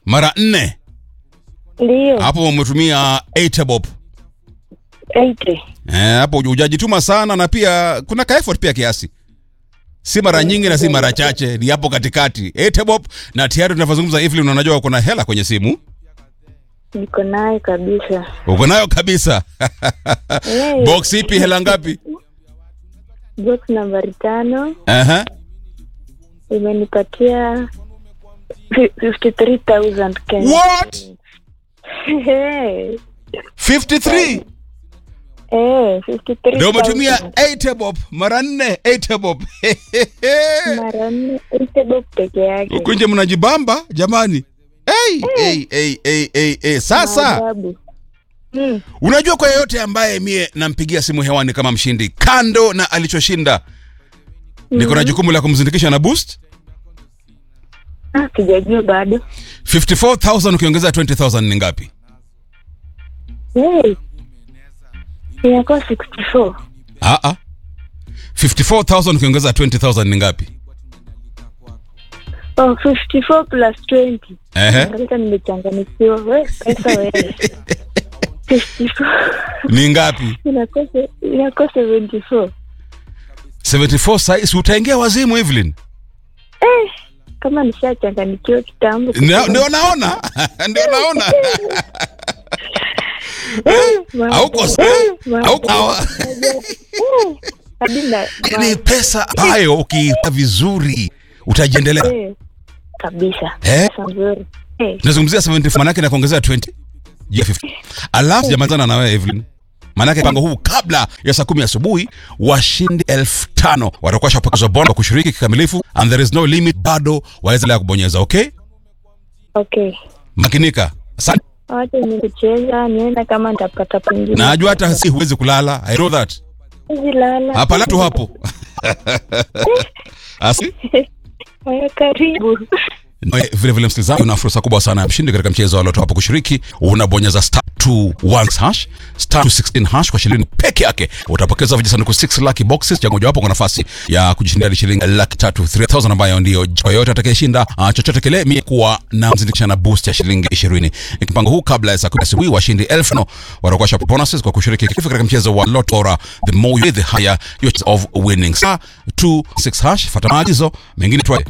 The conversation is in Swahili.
mara nne Ndio. hapo umetumia 8 bob 80. Eh, hapo hujajituma sana na pia kuna ka effort pia kiasi si mara nyingi na si mara chache ni hapo katikati 8 bob na tayari tunavyozungumza Evelyn unajua kuna hela kwenye simu Niko naye kabisa. uko nayo kabisa Eh, box ipi hela ngapi box nambari tano Aha. imenipatia fi- 53,000 Kenya. What? Eh, 53 eh, 53,000. ndio umetumia 8 bob mara nne 8 bob mara nne ite box peke yake. huku nje mnajibamba jamani hey, hey, hey, hey, hey, hey. sasa Maajabu. Mm. unajua kwa yeyote ambaye mie nampigia simu hewani kama mshindi kando na alichoshinda niko na jukumu la kumzindikisha na boost Ah, sijajua bado. 54000 ukiongeza 20000 ni ngapi Hey. Inakuwa 64. ah ah 54000 ukiongeza 20000 ni ngapi Oh, 54 plus 20. ehe Sasa nimechanganyikiwa. We, pesa wewe. 54. ni ngapi Inakuwa se- inakuwa 74. 74 size utaingia wazimu Evelyn Eh, kama nishachanganyikiwa kitambo. Ndio- ndio naona ndio naona Maajabu. hauko Eh, hauko maajabu. Eh, hadi na- ni pesa ambayo ukiipa vizuri utajiendelea Eh, kabisa. Eh? Pesa nzuri. Eh, tunazungumzia 70 manake na kuongezea 20 ya 50 alafu jamazana na wewe Evelyn manake mpango huu kabla ya saa kumi asubuhi washindi elfu tano watakuwa shapokezwa bonus kwa kushiriki kikamilifu and there is no limit bado waweza kubonyeza okay okay. makinika asante Wacha ni kucheza nienda kama nitapata pengine. najua hata si huwezi kulala i know that Hizi lala. hapa la tu hapo Asi? Haya, karibu. Nawe vile vile msikilizaji una fursa kubwa sana ya mshindi katika mchezo wa loto hapo kushiriki unabonyeza star 21 hash star 216 hash kwa shilingi peke yake utapokeza vijisanduku 6 lucky boxes cha mojawapo kwa nafasi ya kujishindia hadi shilingi laki tatu 3000 ambayo ndio kwa yote atakayeshinda uh, chochote kile mie kuwa na mzindikisha na boost ya shilingi 20 mpango huu kabla ya saa 10 asubuhi washindi 1000 watakuwa shop bonuses kwa kushiriki kifu katika mchezo wa loto bora the more you the higher your chance of winning star 26 hash fuata maagizo mengine tu